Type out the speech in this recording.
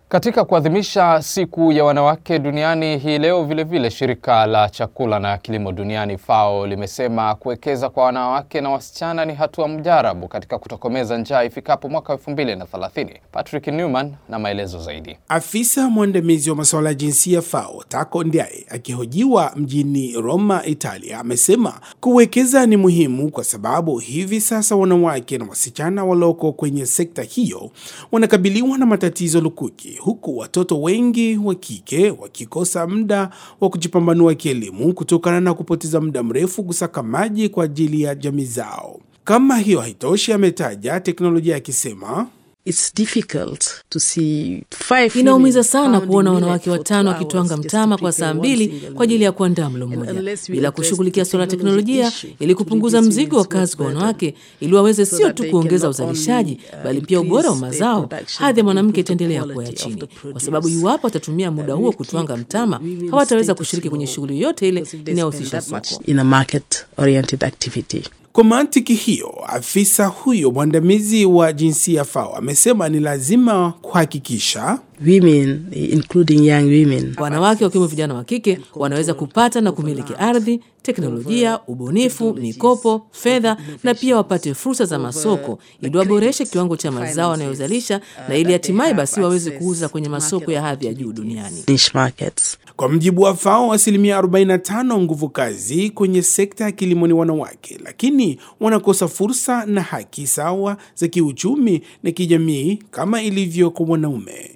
Katika kuadhimisha siku ya wanawake duniani hii leo, vilevile vile shirika la chakula na kilimo duniani FAO limesema kuwekeza kwa wanawake na wasichana ni hatua mjarabu katika kutokomeza njaa ifikapo mwaka 2030. Patrick Newman na maelezo zaidi. Afisa mwandamizi wa masuala ya jinsia FAO Tako Ndiaye akihojiwa mjini Roma, Italia, amesema kuwekeza ni muhimu kwa sababu hivi sasa wanawake na wasichana walioko kwenye sekta hiyo wanakabiliwa na matatizo lukuki huku watoto wengi wa kike wakikosa muda wa kujipambanua kielimu kutokana na kupoteza muda mrefu kusaka maji kwa ajili ya jamii zao. Kama hiyo haitoshi, ametaja teknolojia akisema It's difficult to see five Inaumiza women sana pounding kuona millet wanawake for watano two wakitwanga hours just mtama to kwa prepare saa one mbili single kwa ajili ya meal. kuandaa mlo And mmoja unless we bila address kushughulikia the suala la technology teknolojia issue ili to kupunguza reduce mzigo wa women's kazi kwa work wanawake ili waweze so sio that tu they kuongeza can not uzalishaji only, uh, bali pia ubora wa increase their mazao, production, hadhi ya but mwanamke improve the itaendelea kuwa ya quality of chini, the kwa sababu produce. iwapo watatumia muda Uh, huo we kutwanga keep mtama women's hawataweza status kushiriki kwenye low shughuli yote ile because if they inayohusisha spend that soko. much in a market oriented activity. Kwa mantiki hiyo, afisa huyo mwandamizi wa jinsia FAO amesema ni lazima kuhakikisha Women, including young women, Wanawake wakiwemo vijana wa kike wanaweza kupata na kumiliki ardhi, teknolojia, ubunifu, mikopo, fedha na pia wapate fursa za masoko ili waboreshe kiwango cha mazao wanayozalisha na ili hatimaye basi waweze kuuza kwenye masoko ya hadhi ya juu duniani. niche markets. Kwa mjibu wa FAO, asilimia 45 nguvu kazi kwenye sekta ya kilimo ni wanawake, lakini wanakosa fursa na haki sawa za kiuchumi na kijamii kama ilivyo kwa wanaume.